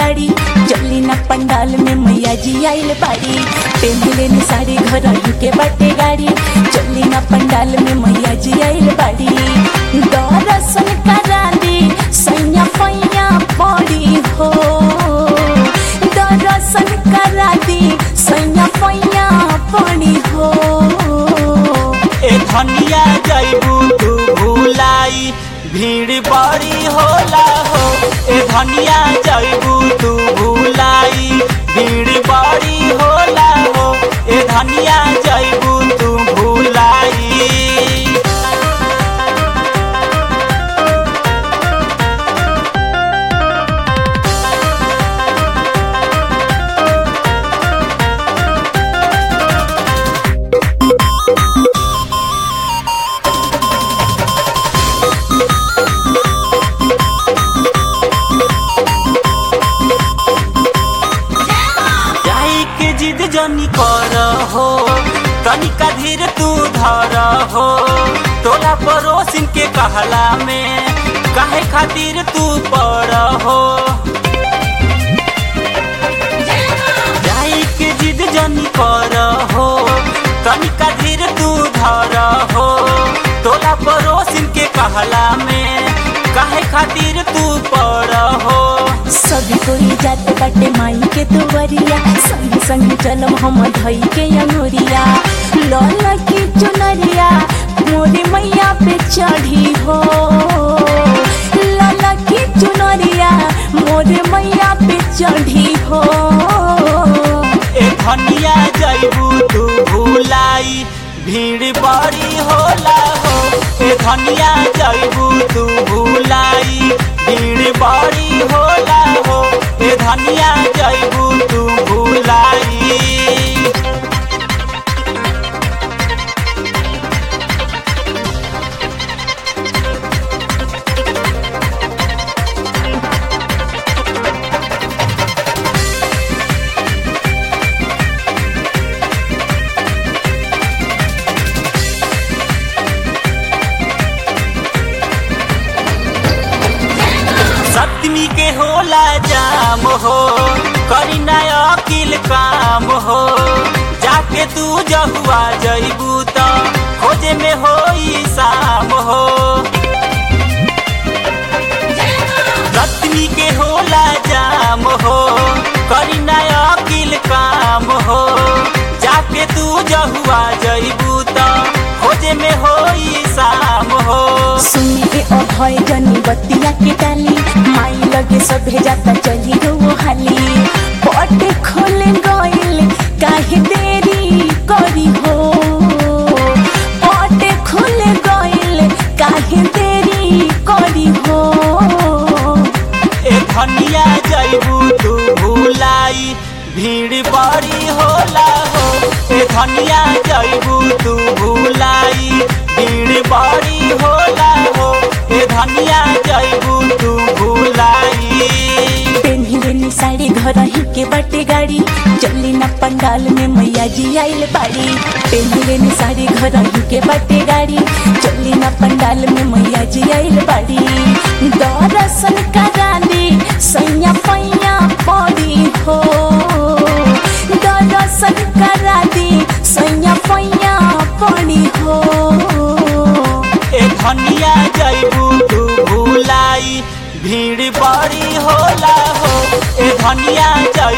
गाड़ी चली ना पंडाल में मैया जी आइल बाड़ी पेंदले ने साड़ी घर के बाटे गाड़ी चली ना पंडाल में मैया जी आइल बाड़ी दर्शन करा दी सैया पैया पड़ी हो दर्शन करा दी सैया पैया पड़ी हो ए धनिया जैबू तू भूलाई भीड़ बड़ी होला हो ए धनिया जैबू तू भूलाई भीड़ बड़ी होला हो ए धनिया जैबू तू भूलाई जाई के जिद जनी कर हो तनिका धीर तू धर हो तोला पड़ोसिन के कहला में काहे खातिर तू पड़ हो जाई के जिद जनी कर हो तनिका धीर तू धर हो तोला पड़ोसिन के कहला में काहे खातिर तू पड़ हो सभी कोई जात बाटे माई के दुवरिया संग संग चलम हम धई के अंगुरिया लल की चुनरिया मोरी मैया पे चढ़ी हो लल की चुनरिया मोरे मैया पे चढ़ी हो ए धनिया जैबू तू भूलाई भीड़ बड़ी होला हो ए धनिया जैबू तू भूलाई भीड़ बड़ी होला हो ए धनिया जैबू तू भूलाई सप्तमी के होला जाम हो करी नया अकिल काम हो जाके तू जहुआ जैबू त खोजे में होई शाम हो सप्तमी के होला जाम हो करी नया अकिल काम हो जाके तू जहुआ जैबू त खोजे में होई शाम हो सुनिए अभय जनी बतिया के डाली माई लगे सभे जाता चली रो हाली पट खोल गइल काहे देरी करी हो पट खोल गइल काहे देरी करी हो ए धनिया जैबू तू भूलाई भीड़ बड़ी होला हो ए धनिया जैबू तू भूलाई भीड़ बड़ी होला हो ए धनिया जैबू तू भूलाई पेन्हिलेनी साड़ी घर ही के बाटे गाड़ी चली ना पंडाल में मैया जी आइल बाड़ी पेन्हिलेनी साड़ी घर ही के बाटे गाड़ी चली ना पंडाल में मैया जी आइल बाड़ी दर्शन करा दी सैया पैया पड़ी हो दर्शन करा दी सैया पैया पड़ी हो ए धनिया जैबू तू भूलाई भीड़ बड़ी होला हो ए धनिया जैबू